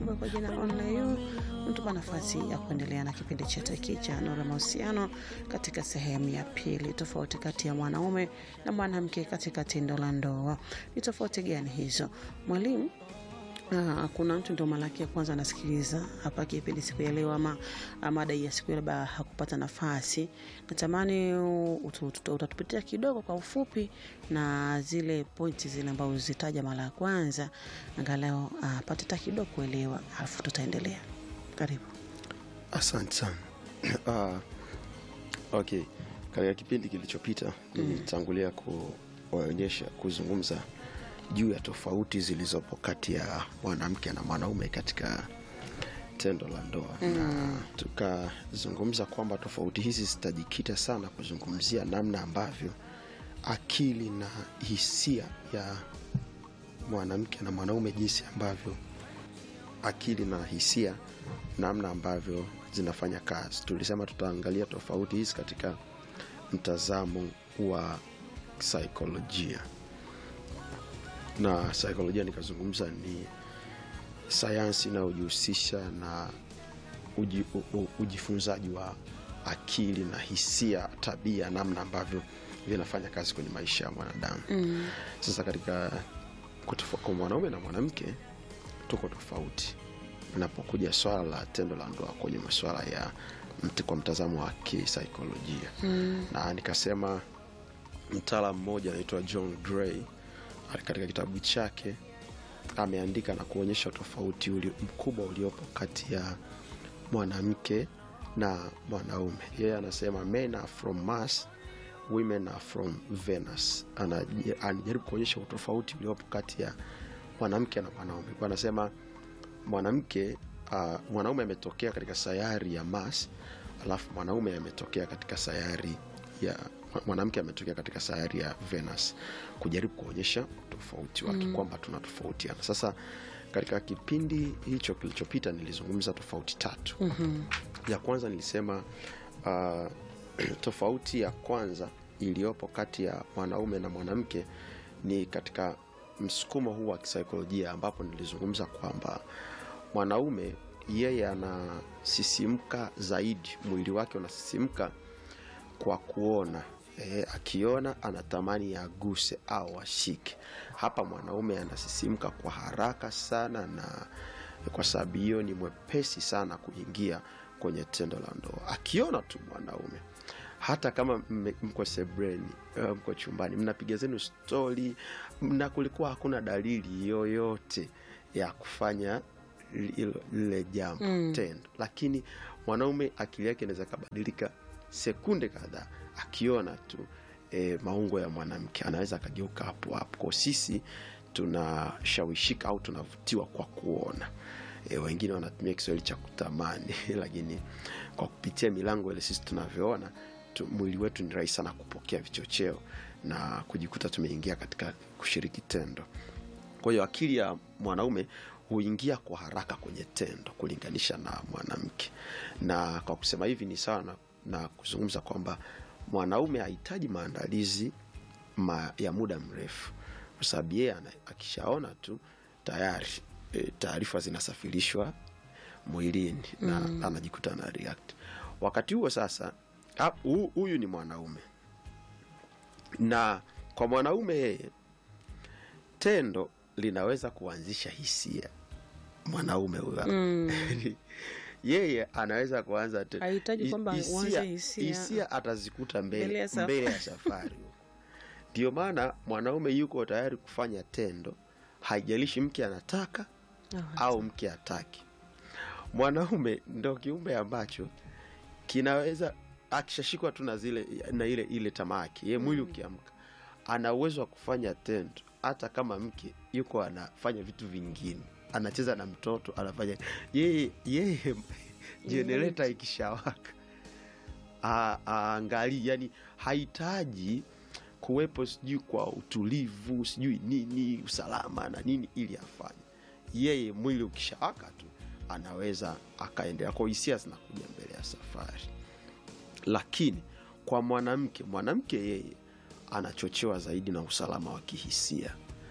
ujumbe kwa jina onlayu mtupa nafasi ya kuendelea na kipindi chetu hiki cha nuru ya mahusiano katika sehemu ya pili tofauti kati ya mwanaume na mwanamke katika tendo la ndoa ni tofauti gani hizo mwalimu Ah, kuna mtu ndio mara yake ya kwanza anasikiliza hapa kipindi siku ya leo ama ama mada hii ya siku ya labda hakupata nafasi natamani u- utu- utu- utatupitia kidogo kwa ufupi na zile pointi zile ambazo zitaja mara ya kwanza angalau apate hata kidogo kuelewa alafu tutaendelea karibu asante sana uh, okay katika kipindi kilichopita nilitangulia kuonyesha kuzungumza juu ya tofauti zilizopo kati ya mwanamke na mwanaume katika tendo la ndoa mm. na tukazungumza kwamba tofauti hizi zitajikita sana kuzungumzia namna ambavyo akili na hisia ya mwanamke na mwanaume jinsi ambavyo akili na hisia namna ambavyo zinafanya kazi tulisema tutaangalia tofauti hizi katika mtazamo wa saikolojia na saikolojia nikazungumza ni sayansi inayojihusisha na uji, u, u, ujifunzaji wa akili na hisia tabia namna ambavyo vinafanya kazi kwenye maisha ya mwanadamu mm. sasa katika kutofa- kwa mwanaume na mwanamke tuko tofauti inapokuja swala la tendo la ndoa kwenye masuala ya mt, kwa mtazamo wa kisaikolojia mm. na nikasema mtaalam mmoja anaitwa john gray katika kitabu chake ameandika na kuonyesha tofauti uli, mkubwa uliopo kati ya mwanamke na mwanaume yeye anasema men are from mars women are from venus Ana- anajaribu kuonyesha utofauti uliopo kati ya mwanamke na mwanaume kwa anasema mwanamke uh, mwanaume ametokea katika sayari ya mars alafu mwanaume ametokea katika sayari ya mwanamke ametokea katika sayari ya venus kujaribu kuonyesha utofauti wake mm. kwamba tunatofautiana sasa katika kipindi hicho kilichopita nilizungumza tofauti tatu mm-hmm. ya kwanza nilisema uh, tofauti ya kwanza iliyopo kati ya mwanaume na mwanamke ni katika msukumo huu wa kisaikolojia ambapo nilizungumza kwamba mwanaume yeye anasisimka zaidi mwili wake unasisimka kwa kuona e, akiona anatamani aguse au ashike hapa mwanaume anasisimka kwa haraka sana na kwa sababu hiyo ni mwepesi sana kuingia kwenye tendo la ndoa akiona tu mwanaume hata kama mme- mko sebreni eh, mko chumbani mnapiga zenu stori na kulikuwa hakuna dalili yoyote ya kufanya li- lile jambo mm. tendo lakini mwanaume akili yake inaweza kabadilika sekunde kadhaa akiona tu e, maungo ya mwanamke anaweza akageuka hapo hapo kwa sisi tunashawishika au tunavutiwa kwa kuona e, wengine wanatumia kiswahili cha kutamani lakini kwa kupitia milango ile sisi tunavyoona tu, mwili wetu ni rahisi sana kupokea vichocheo na kujikuta tumeingia katika kushiriki tendo kwa hiyo akili ya mwanaume huingia kwa haraka kwenye tendo kulinganisha na mwanamke na kwa kusema hivi ni sawa na, na kuzungumza kwamba mwanaume hahitaji maandalizi ma, ya muda mrefu kwa sababu yeye ana- akishaona tu tayari e, taarifa zinasafirishwa mwilini na mm. anajikuta ana react wakati huo sasa ha- hu- huyu ni mwanaume na kwa mwanaume yeye tendo linaweza kuanzisha hisia mwanaume huyo mm. yeye anaweza kuanza te- Hahitaji kwamba hisia- uanze hisia. hisia atazikuta Mbele mbele, ya safari. mbele ya safari ndio maana mwanaume yuko tayari kufanya tendo haijalishi mke anataka au mke hataki mwanaume ndo kiumbe ambacho kinaweza akishashikwa tu na zile na ile ile tamaki ye mwili ukiamka ana uwezo wa kufanya tendo hata kama mke yuko anafanya vitu vingine anacheza na mtoto anafanya yeye yeye jenereta ikishawaka a- aangalii yani hahitaji kuwepo sijui kwa utulivu sijui nini usalama na nini ili afanye yeye mwili ukishawaka tu anaweza akaendelea kwa hisia zinakuja mbele ya safari lakini kwa mwanamke mwanamke yeye anachochewa zaidi na usalama wa kihisia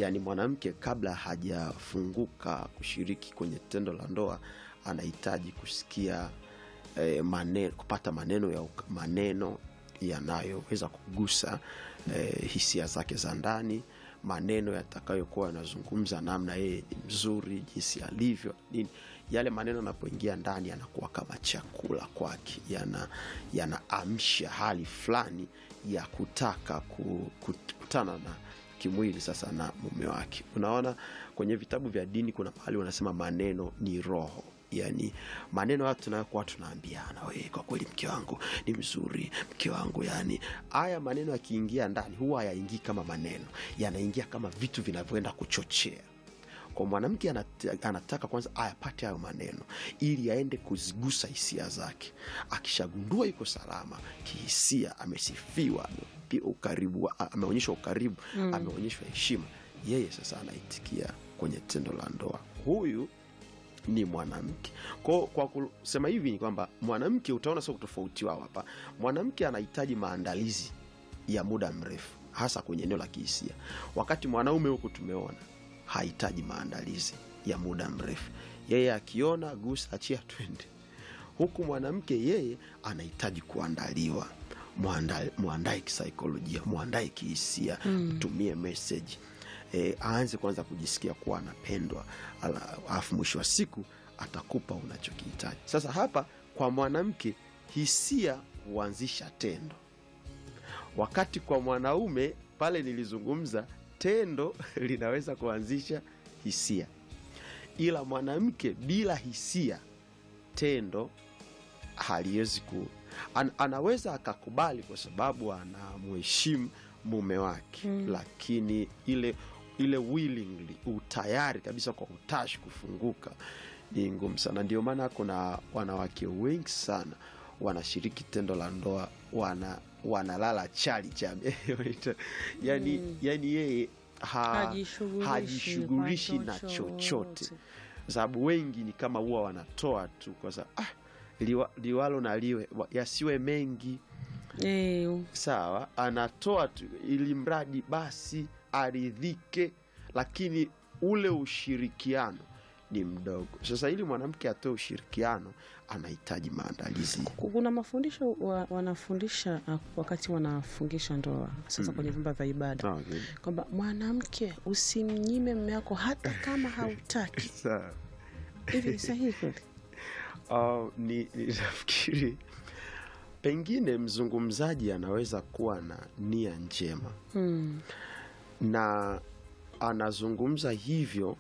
yaani mwanamke kabla hajafunguka kushiriki kwenye tendo la ndoa anahitaji kusikia eh, maneno, kupata maneno ya uk- maneno yanayoweza kugusa eh, hisia zake za ndani maneno yatakayokuwa yanazungumza namna yeye ni mzuri jinsi alivyo nini yale maneno yanapoingia ndani yanakuwa kama chakula kwake yana yanaamsha hali fulani ya kutaka ku- kukutana na kimwili sasa na mume wake unaona kwenye vitabu vya dini kuna mahali wanasema maneno ni roho yani maneno haya tunayokuwa tunaambiana we kwa kweli mke wangu ni mzuri mke wangu yani haya maneno yakiingia ndani huwa hayaingii kama maneno yanaingia kama vitu vinavyoenda kuchochea kwa mwanamke anat- anataka kwanza ayapate hayo maneno ili aende kuzigusa hisia zake akishagundua yuko salama kihisia amesifiwa amepi- ukaribu a- ameonyeshwa ukaribu mm. ameonyeshwa heshima yeye sasa anaitikia kwenye tendo la ndoa huyu ni mwanamke kwa, kwa kusema hivi ni kwamba mwanamke utaona sio utofauti wao hapa mwanamke anahitaji maandalizi ya muda mrefu hasa kwenye eneo la kihisia wakati mwanaume huku tumeona hahitaji maandalizi ya muda mrefu yeye akiona gusa achia twende huku mwanamke yeye anahitaji kuandaliwa Mwanda- mwandae kisaikolojia mwandae kihisia mtumie meseji e, aanze kwanza kujisikia kuwa anapendwa ala- alafu mwisho wa siku atakupa unachokihitaji sasa hapa kwa mwanamke hisia huanzisha tendo wakati kwa mwanaume pale nilizungumza tendo linaweza kuanzisha hisia ila mwanamke bila hisia tendo haliwezi ku an, anaweza akakubali kwa sababu anamheshimu mume wake mm. lakini ile ile willingly utayari kabisa kwa utashi kufunguka ni ngumu sana ndio maana kuna wanawake wengi sana wanashiriki tendo la ndoa wana wanalala chali chame yani, mm. yani yeye ha, Hajishughulishi hajishughulishi kwa na chochote. chochote kwa sababu wengi ni kama huwa wanatoa tu kwa sababu ah, liwa, liwalo na liwe wa- yasiwe mengi Eh, sawa anatoa tu ili mradi basi aridhike lakini ule ushirikiano ni mdogo sasa ili mwanamke atoe ushirikiano anahitaji maandalizi kuna mafundisho wa, wanafundisha uh, wakati wanafungisha ndoa sasa kwenye vyumba vya ibada okay. kwamba mwanamke usimnyime mme wako hata kama hautaki Sawa. hivi ni sahihi kweli Uh, ni, ni nafikiri pengine mzungumzaji anaweza kuwa na nia njema hmm. na anazungumza hivyo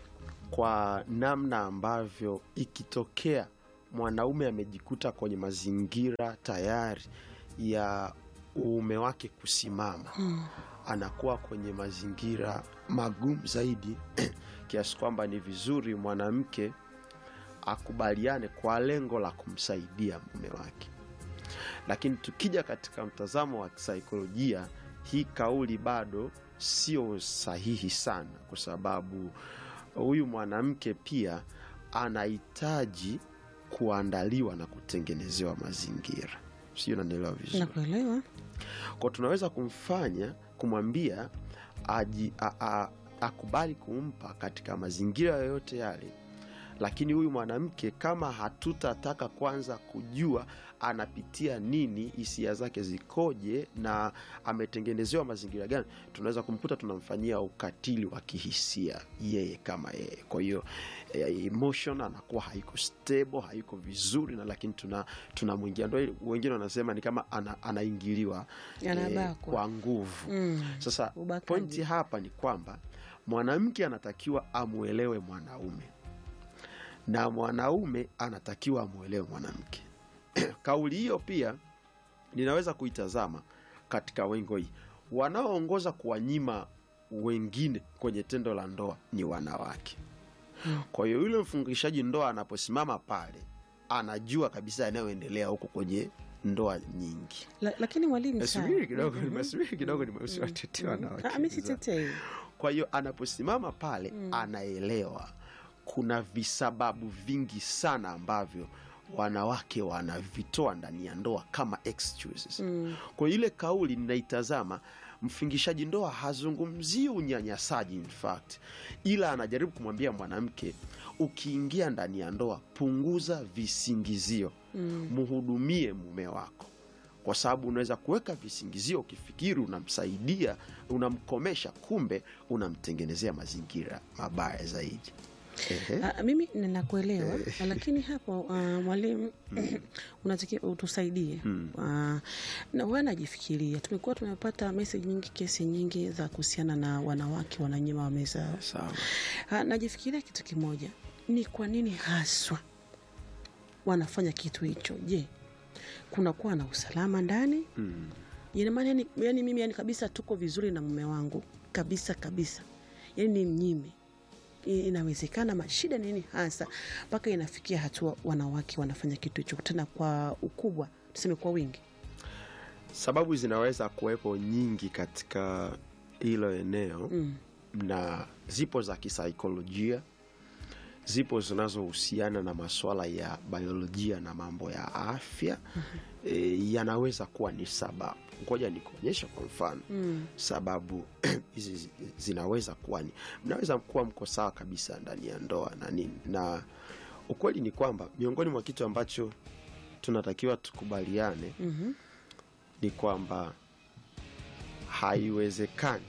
kwa namna ambavyo ikitokea mwanaume amejikuta kwenye mazingira tayari ya uume wake kusimama Hmm. anakuwa kwenye mazingira magumu zaidi kiasi kwamba ni vizuri mwanamke akubaliane kwa lengo la kumsaidia mume wake lakini tukija katika mtazamo wa kisaikolojia hii kauli bado sio sahihi sana kwa sababu huyu mwanamke pia anahitaji kuandaliwa na kutengenezewa mazingira sio nanielewa vizuri nakuelewa kwa tunaweza kumfanya kumwambia aji, a, a, akubali kumpa katika mazingira yoyote yale lakini huyu mwanamke kama hatutataka kwanza kujua anapitia nini hisia zake zikoje na ametengenezewa mazingira gani tunaweza kumkuta tunamfanyia ukatili wa kihisia yeye kama yeye kwa hiyo eh, emotion anakuwa haiko stable haiko vizuri na lakini tuna tunamwingia ndo wengine wanasema ni kama ana, anaingiliwa Anabakwa. kwa nguvu mm. sasa Ubakaji. pointi hapa ni kwamba mwanamke anatakiwa amwelewe mwanaume na mwanaume anatakiwa amwelewe mwanamke kauli hiyo pia ninaweza kuitazama katika wengo hii wanaoongoza kuwanyima wengine kwenye tendo la ndoa ni wanawake kwa hiyo yule mfungishaji ndoa anaposimama pale anajua kabisa yanayoendelea huko kwenye ndoa nyingi La, lakini mwalimu sawa. subiri kidogo subiri kidogo nimesiwatetea wanawake Ah, mi sitetei kwa hiyo anaposimama pale mm. anaelewa kuna visababu vingi sana ambavyo wanawake wanavitoa ndani ya ndoa kama excuses Mm. kwa hiyo ile kauli ninaitazama mfingishaji ndoa hazungumzii unyanyasaji in fact ila anajaribu kumwambia mwanamke ukiingia ndani ya ndoa punguza visingizio mm. mhudumie mume wako kwa sababu unaweza kuweka visingizio ukifikiri unamsaidia unamkomesha kumbe unamtengenezea mazingira mabaya zaidi Ehe. Ah, mimi ninakuelewa lakini hapo uh, mwalimu unatakiwa utusaidie uh, na huwa najifikiria tumekuwa tumepata message nyingi kesi nyingi za kuhusiana na wanawake wananyima waume zao sawa Ah, najifikiria kitu kimoja ni kwa nini haswa wanafanya kitu hicho je kunakuwa na usalama ndani mm. Ina maana yani, yani mimi yani kabisa tuko vizuri na mume wangu kabisa kabisa yani ni mnyime I- inawezekana mashida nini hasa mpaka inafikia hatua wanawake wanafanya kitu hicho tena kwa ukubwa tuseme kwa wingi sababu zinaweza kuwepo nyingi katika hilo eneo mm. na zipo za kisaikolojia zipo zinazohusiana na masuala ya biolojia na mambo ya afya mm-hmm. e, yanaweza kuwa ni sababu ngoja nikuonyesha kwa mfano Mm. sababu hizi zi- zinaweza kuwa ni mnaweza kuwa mko sawa kabisa ndani ya ndoa na nini na ukweli ni kwamba miongoni mwa kitu ambacho tunatakiwa tukubaliane mm ni kwamba haiwezekani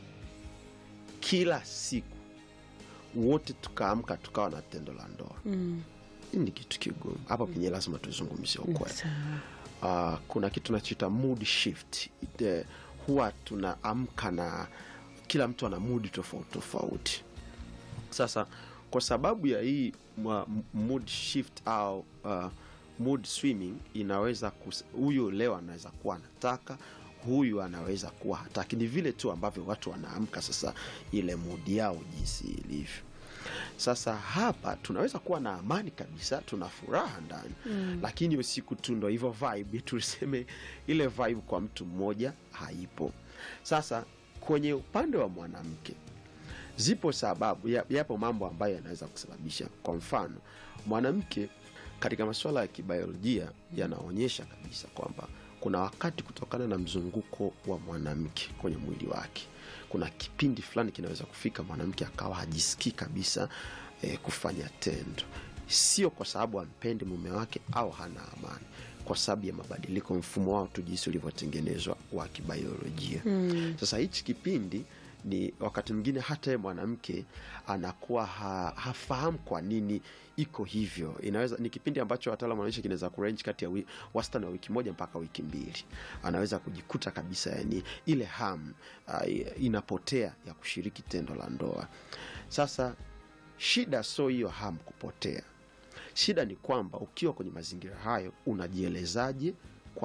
kila siku wote tukaamka tukawa na tendo la ndoa mm. hii ni kitu kigumu hapa penye lazima tuzungumzie ukweli Sawa. uh, kuna kitu tunachoita mood shift Ite, huwa tunaamka na kila mtu ana mudi tofauti tofauti sasa kwa sababu ya hii mwa- m- mood shift au uh, mood swimming inaweza kus- huyu leo anaweza kuwa anataka huyu anaweza kuwa hataki ni vile tu ambavyo watu wanaamka sasa ile mudi yao jinsi ilivyo sasa hapa tunaweza kuwa na amani kabisa tuna furaha ndani mm. lakini usiku tu ndo hivyo vibe tuseme ile vibe kwa mtu mmoja haipo sasa kwenye upande wa mwanamke zipo sababu ya- yapo mambo ambayo yanaweza kusababisha kwa mfano mwanamke katika masuala ya kibiolojia yanaonyesha kabisa kwamba kuna wakati kutokana na mzunguko wa mwanamke kwenye mwili wake kuna kipindi fulani kinaweza kufika mwanamke akawa hajisikii kabisa eh, kufanya tendo sio kwa sababu ampendi mume wake au hana amani kwa sababu ya mabadiliko mfumo wao tu jinsi ulivyotengenezwa wa kibiolojia mm. sasa hichi kipindi ni wakati mwingine hata ye mwanamke anakuwa ha, hafahamu kwa nini iko hivyo inaweza ni kipindi ambacho wataalamu wanaonyesha kinaweza kurange kati ya wi, wastani wa wiki moja mpaka wiki mbili anaweza kujikuta kabisa yani ile ham uh, inapotea ya kushiriki tendo la ndoa sasa shida sio hiyo ham kupotea shida ni kwamba ukiwa kwenye mazingira hayo unajielezaje